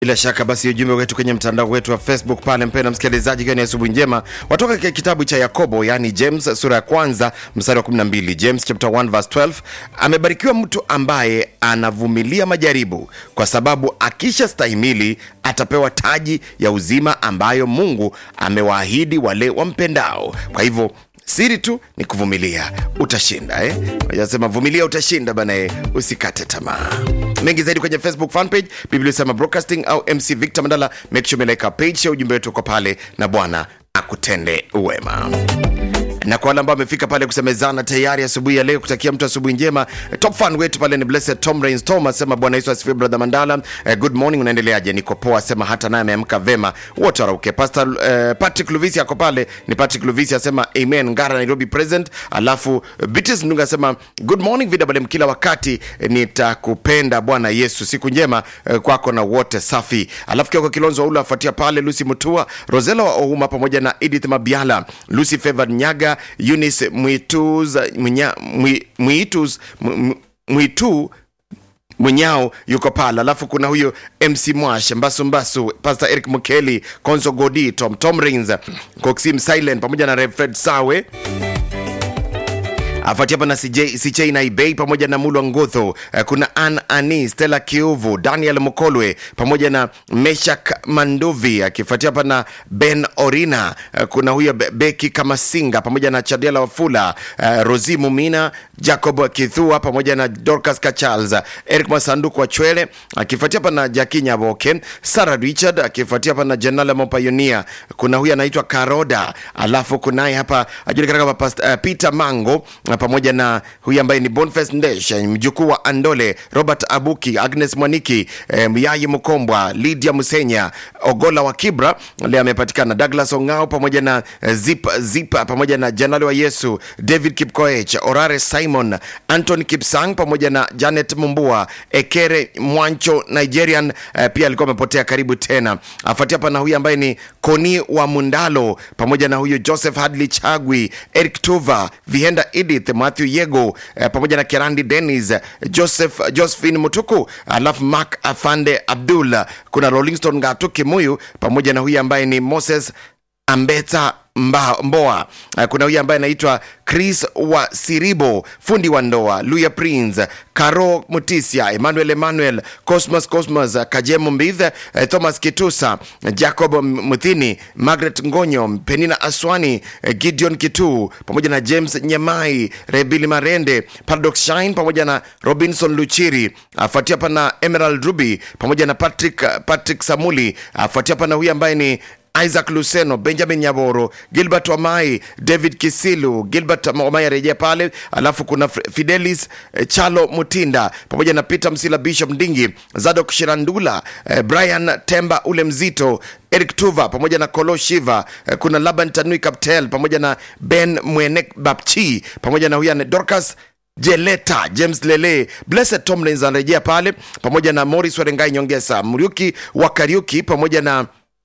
Bila shaka basi ujumbe wetu kwenye mtandao wetu wa Facebook pale, mpenda msikilizaji, ikiwa ni asubuhi njema, watoka katika kitabu cha Yakobo, yani James sura ya kwanza mstari wa 12. James chapter 1 verse 12, amebarikiwa mtu ambaye anavumilia majaribu, kwa sababu akisha stahimili atapewa taji ya uzima ambayo Mungu amewaahidi wale wampendao. Kwa hivyo siri tu ni kuvumilia, utashinda eh? Nasema vumilia, utashinda bana eh, usikate tamaa. Mengi zaidi kwenye Facebook fan page Biblia sema broadcasting au MC Victor Mandala. Make sure umeleka page ya ujumbe wetu uko pale, na Bwana akutende wema na kwa wale ambao wamefika pale kusemezana tayari asubuhi ya leo, kutakia mtu asubuhi njema. Top fan wetu pale ni Blessed Tom Rains Tom asema Bwana Yesu asifiwe. Brother Mandala, eh, good morning, unaendeleaje? Niko poa, asema hata naye ameamka vema, wote warauke. Pastor eh, Patrick Luvisi ako pale, ni Patrick Luvisi asema amen, Ngara Nairobi present. Alafu Bitis Ndunga asema good morning VWM, kila wakati eh, nitakupenda Bwana Yesu, siku njema eh, kwako na wote safi. Alafu Kioko Kilonzo Ula afuatia pale, Lucy Mutua, Rosela wa Ouma pamoja na Edith Mabiala, Lucy Favored Nyaga Eunice Mwitus Mwinya- Mwi- Mwitus Mwi- Mwitu Mwenyao yuko pale, alafu kuna huyo MC Mwash Mbasu Mbasu, Pastor Eric Mukeli, Konzo Godi, Tom Tom Rins, Coxim Silent pamoja na Rev Fred Sawe afuatia hapa na CJ CJ na Ibei pamoja na Mulwa Ngotho. Eh, Kuna Ann Ani, Stella Kiuvu, Daniel Mukolwe pamoja na Meshak Manduvi, akifuatia hapa na Ben Orina. Eh, Kuna huyo Be- Beki Kamasinga pamoja na Chadela Wafula, eh, Rosi Mumina, Jacob Kithua pamoja na Dorcas Kachals, Eric Masanduku wa Chwele, akifuatia hapa na Jaki Nyaboke, Sarah Richard, akifuatia hapa na Janala Mopayonia. Kuna huyu anaitwa Karoda, alafu kunaye hapa ajulikana kama Past- eh, Peter Mango na pamoja na huyu ambaye ni Boniface Ndesh, mjukuu wa Andole, Robert Abuki, Agnes Mwaniki, eh, Myayi Mkombwa, Lydia Musenya, Ogola wa Kibra leo amepatikana, Douglas Ongao pamoja na eh, Zip Zip pamoja na Janali wa Yesu, David Kipkoech, Orare Simon, Anton Kipsang pamoja na Janet Mumbua, Ekere Mwancho Nigerian eh, pia alikuwa amepotea karibu tena. Afuatia hapa na huyu ambaye ni Koni wa Mundalo pamoja na huyu Joseph Hadley Chagwi, Eric Tuva, Vihenda Edith, Matthew Yego eh, pamoja na Kerandi Dennis, Joseph Josephine Mutuku, alafu Mark Afande Abdul, kuna Rolling Stone Ngatu Kimuyu pamoja na huyu ambaye ni Moses Ambeta Mba, Mboa. Eh, Kuna huyu ambaye anaitwa Chris wa Siribo, fundi wa ndoa, Luya Prince, Caro Mutisia, Emmanuel Emmanuel, Cosmos Cosmos, Kajemo Mbithe, eh, Thomas Kitusa, Jacob Muthini, Margaret Ngonyo, Penina Aswani, eh, Gideon Kitu pamoja na James Nyamai, Rebili Marende, Paradox Shine pamoja na Robinson Luchiri, afuatia hapa na Emerald Ruby pamoja na Patrick, Patrick Samuli, afuatia hapa na huyu ambaye ni Isaac Luceno, Benjamin Nyaboro, Gilbert Wamai, David Kisilu, Gilbert Wamai arejea pale, alafu kuna F- Fidelis eh, Chalo Mutinda pamoja na Peter Msila, Bishop Ndingi, Zadok Shirandula, eh, Brian Temba ule mzito, Eric Tuva pamoja na Kolo Shiva, eh, kuna Laban Tanui Kaptel pamoja na Ben Mwenek Bapchi pamoja na huyu ane Dorcas Jeleta James Lele, Blessed Tomlins anarejea pale pamoja na Morris Warengai Nyongesa, Muriuki wa Kariuki pamoja na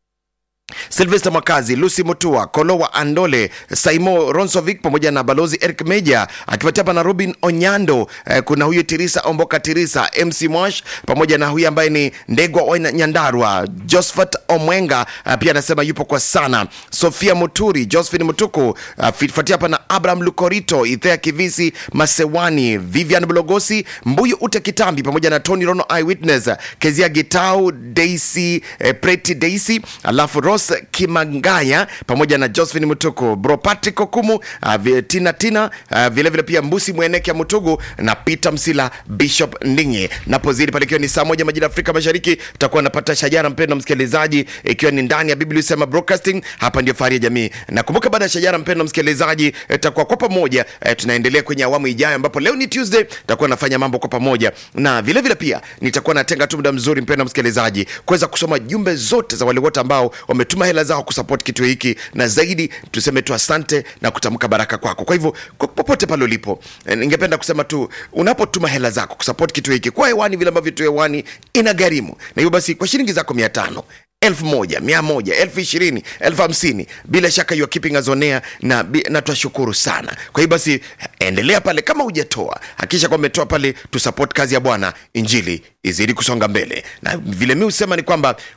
Silvester Mwakazi, Lucy Mutua, Kolo wa Andole, Saimo Ronsovic pamoja na Balozi Eric Meja akifuatia hapa na Robin Onyando. Eh, kuna huyu Tirisa Omboka Tirisa, MC Mwash pamoja na huyu ambaye ni Ndegwa wa Nyandarwa, Josephat Omwenga eh, pia anasema yupo kwa sana. Sofia Muturi, Josephine Mutuku akifuatia hapa na Abraham Lukorito, Ithea Kivisi, Masewani, Vivian Blogosi, Mbuyu Ute Kitambi pamoja na Tony Rono Eyewitness, Kezia Gitau, Daisy eh, Preti Daisy, alafu Ross Kimangaya pamoja na Josephine Mutuku, Bro Patrick Okumu, uh, vi- Tina Tina, uh, vile vile pia Mbusi Mweneke Mutugu na Peter Msila, Bishop Ndingi. Napozidi pale ikiwa ni saa moja majira ya Afrika Mashariki, tutakuwa napata shajara, mpendo msikilizaji, ikiwa ni ndani ya Biblia Sema Broadcasting. Hapa ndio fahari ya jamii. Nakumbuka baada ya shajara, mpendo msikilizaji, tutakuwa kwa pamoja eh, tunaendelea kwenye awamu ijayo, ambapo leo ni Tuesday, tutakuwa nafanya mambo kwa pamoja, na vile vile pia nitakuwa natenga tu muda mzuri, mpendo msikilizaji, kuweza kusoma jumbe zote za wale wote ambao wametuma hela zao kusupport kitu hiki, na zaidi tuseme tu asante na kutamka baraka kwako. Kwa hivyo kwa- popote pale ulipo, eh, ningependa kusema tu unapotuma hela zako kusupport kitu hiki kwa hewani, vile ambavyo tu hewani ina gharimu, na hivyo basi kwa shilingi zako mia tano elfu moja mia moja elfu ishirini elfu hamsini bila shaka you are keeping us on air na, bi- na twashukuru sana kwa hiyo basi endelea pale kama hujatoa hakikisha kwamba umetoa pale tusupport kazi ya bwana injili izidi kusonga mbele na vile mi husema ni kwamba